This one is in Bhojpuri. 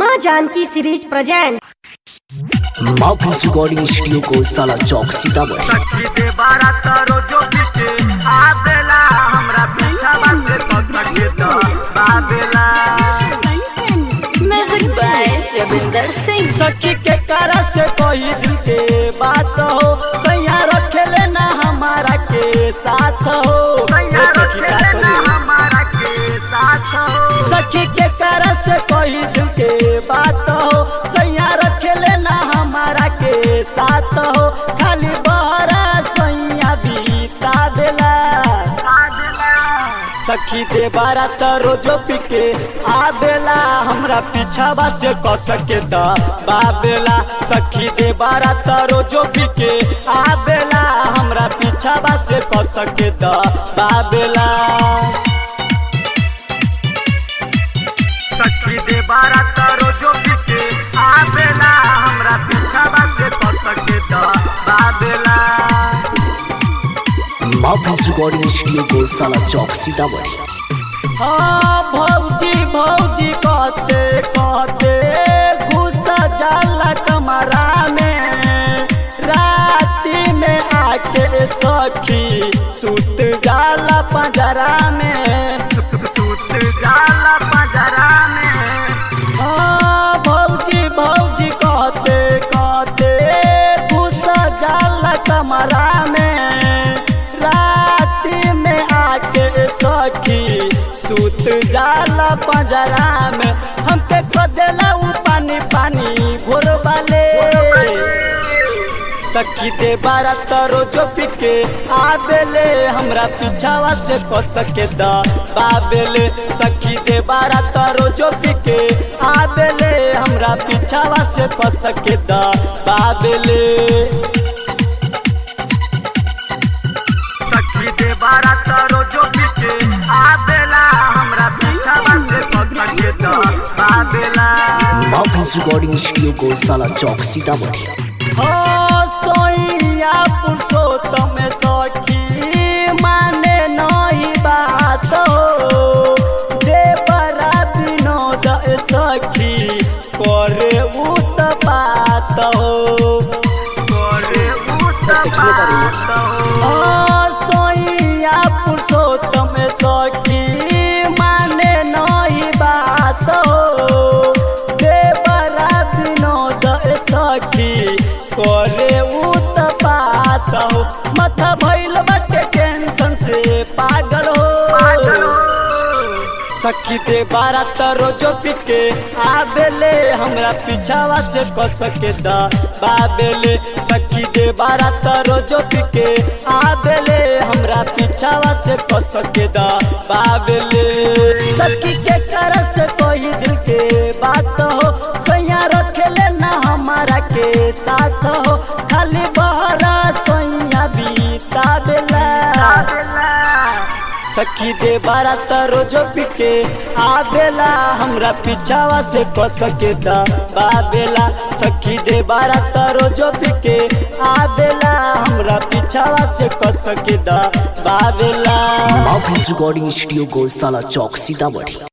माँ Janki series present mouth recording studio को साला चौक सीतामढ़ी सखी दे बारा तारो जो पीछे आबेला हमरा पीछा बासे तो सखी तो बाबेला म्यूजिक बाय रविंदर सिंह सखी के cara से कोई दिल के बात हो सैया रखे लेना हमारा के साथ हो सैया रखे लेना हमारा के साथ हो सखी के cara से कोई दिल के बात हो सैया रखे लेना हमारा के साथ हो खाली बहरा सैया बीता देला सखी दे बारा त रोजो पिके आबेला हमरा पीछावा से क सके त बाबेला सखी दे बारा त रोजो पिके आबेला हमरा पीछावा से क सके त बाबेला सखी दे बारा त रोजो पिके आबेला हमरा पीछावा से क सके त बाबेला माउथ रिकॉर्डिंग स्टूडियो को साला चौक सीतामढ़ी हाँ भौजी भौजी कहते कहते घुसा जाला कमरा में राती में आके सखी सुत जाला पंजरा में सुत जाला पंजरा में हाँ भौजी भौजी कहते कहते घुसा जाला कमरा में राती में आके सखी सुत जाला पंजरा में हमके कदेला उ पानी पानी भोर वाले सखी दे बारा तरो जो पिके आबेले हमरा पीछावा से क सके द बाबेले सखी दे बारा तरो जो पिके आबेले हमरा पीछावा से क सके द बाबेले सखी दे बारा तारो जो पीछे आबेला हमरा पीछा से पकड़ तो आबेला माउथ रिकॉर्डिंग स्टूडियो को साला चौक सीतामढ़ी हो सोइया पुरुषोत्तम सखी माने नहीं बात हो देवरा विनोद सखी करे उत बात हो करे उत बात हो सोइया पुरुषोत्तम सखी माने नहीं बात हो देवरा विनोद सखी करे उत बात हो माथा भइल बाटे टेंशन से पागल हो सखी दे बारा तरो जो पिके आबेले हमरा पीछावा से क सके द बाबेले सखी दे बारा तरो जो पिके आबेले हमरा पीछावा से क सके द बाबेले सखी के कर से कोई दिल के बात हो सैया रखे लेना हमारा के साथ हो खाली बहरा सैया बीता बेला सखी दे बारा तरो जो पिके आबेला हमरा पीछावा से क सके द बाबेला सखी दे बारा तरो जो पिके आबेला हमरा पीछावा से क सके द बाबेला माउथ रिकॉर्डिंग स्टूडियो को साला चौक सीतामढ़ी